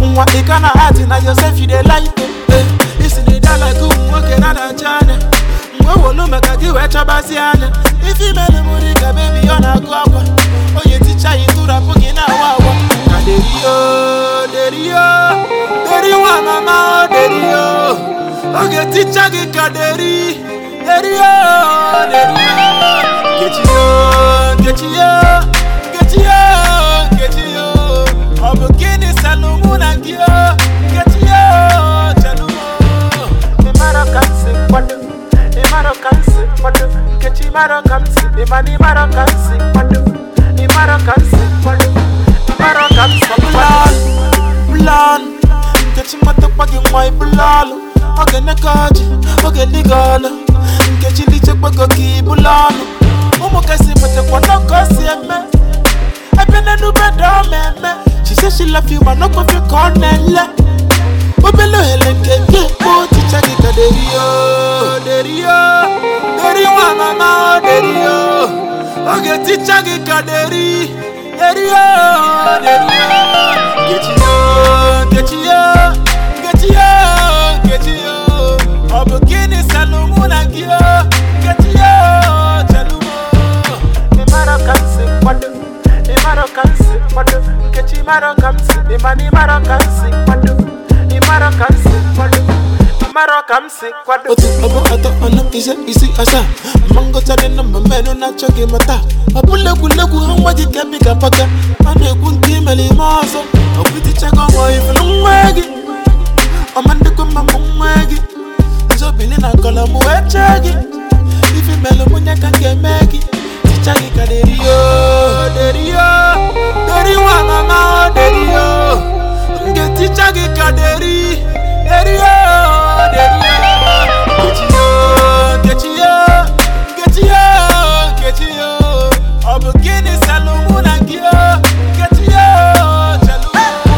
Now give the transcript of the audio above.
nwa ị ka na hati na yosef you dey like eh isi na ịda like ụmụ nwoke na-adacha anya mgbe wolu maka gị wee chọbazi anya ife imere mụrụ ka bebi ọ na-agụ akwa onye ticha yi tụrapụ gị na-awa awa na derio derio deri nwa mama o derio oge ticha gị ka deri derio derio nkechiyo nkechiyo nkechiyo nkechiyo ọ bụ gịnị salụ mụ na gị o nkechiyo chelumo ịmara ka m si kwado ịmara ka m si kwado nkechi ịmara ka m si ịmana ịmara ka m si kwado ịmara ka m si kwado ịmara ka m si kwado bụlalụ nkechi matakwa gị nwa ịbụlalụ oge nneka ọjị oge ndị gị ọlụ nkechi lichekwago gị ịbụlalụ ụmụ kasị metakwa n'ọkọ si eme ebe n'enube dọọ mmemme she say she love you ma n'okwefe ka ọ na-ele obele ohere nke gị ekpo ticha gị ka derio derio deri nwa mama o derio oge ticha gị ka deri derio derio nkechiyo nkechiyo nkechiyo nkechiyo ọ bụ gịnị salụ mụ na gị o nkechiyo chelumo ịmara ka m si kwado ịmara ka m si kwado nkechi ịmara ka m si ịmana ịmara ka m si kwado ịmara ka m si kwado ịmara ka m si kwado otu ọbụ atọ ọnụ ise isi asaa mmangọtadị na mmamenụ na-achọghị mata ọ bụla egwuregwu ha nwa gị ka bi ga paka a na-ekwu nke imere ime ọzọ ọgwụtichago nwa ifela